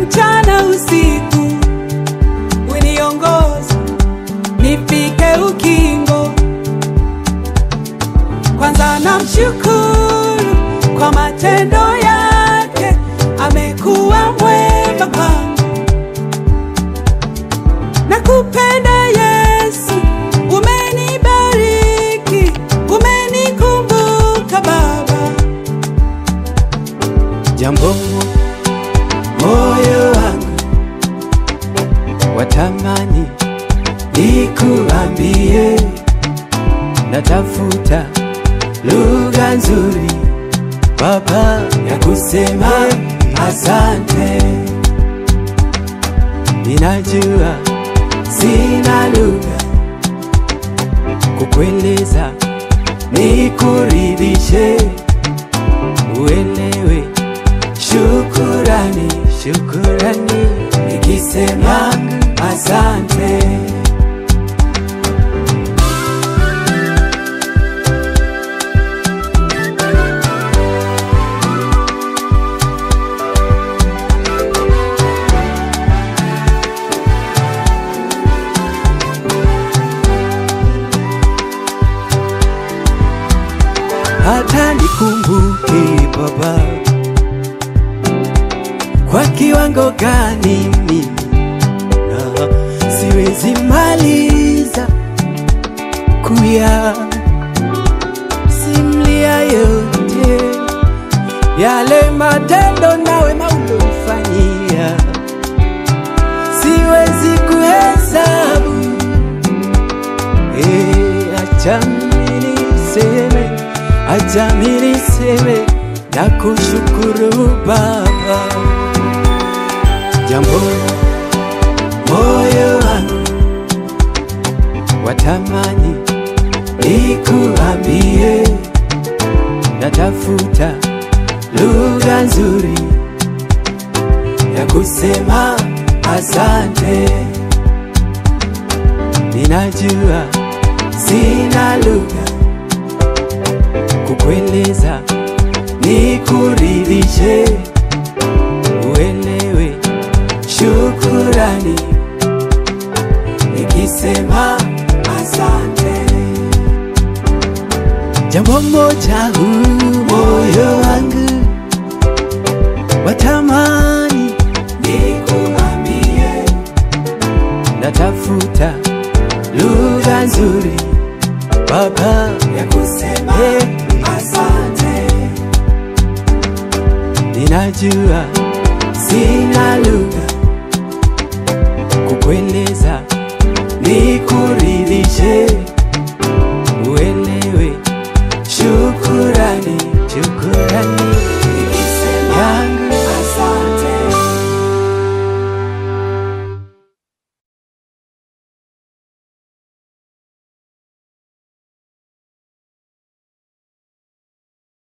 mchana usiku, uniongoza nifike ukingo. Kwanza namshukuru kwa matendo yake, amekuwa mwema kwangu. Nakupenda Yesu, umenibariki, umenikumbuka Baba. Jambo moyo wangu watamani nikuambie, natafuta lugha nzuri Baba ya kusema asante. Ninajua sina lugha kukueleza, nikuridhishe, uelewe Shukurani, shukurani, nikisema asante. Hata nikumbuke Baba, kwa kiwango gani mimi na siwezi maliza kuya simlia yote yale matendo nawe maulofanyia, siwezi kuhesabu. Eh, acha mimi niseme, acha mimi niseme na kushukuru Baba jambo moyo wangu watamani nikuambie, natafuta lugha nzuri ya kusema asante. Ninajua sina lugha kukueleza, nikuridhishe, uelewe shukurani nikisema asante. Jambo moja huu moyo wangu watamani nikuambie, natafuta lugha nzuri Baba ya kusema asante. Ninajua sina lugha kukueleza, nikuridhishe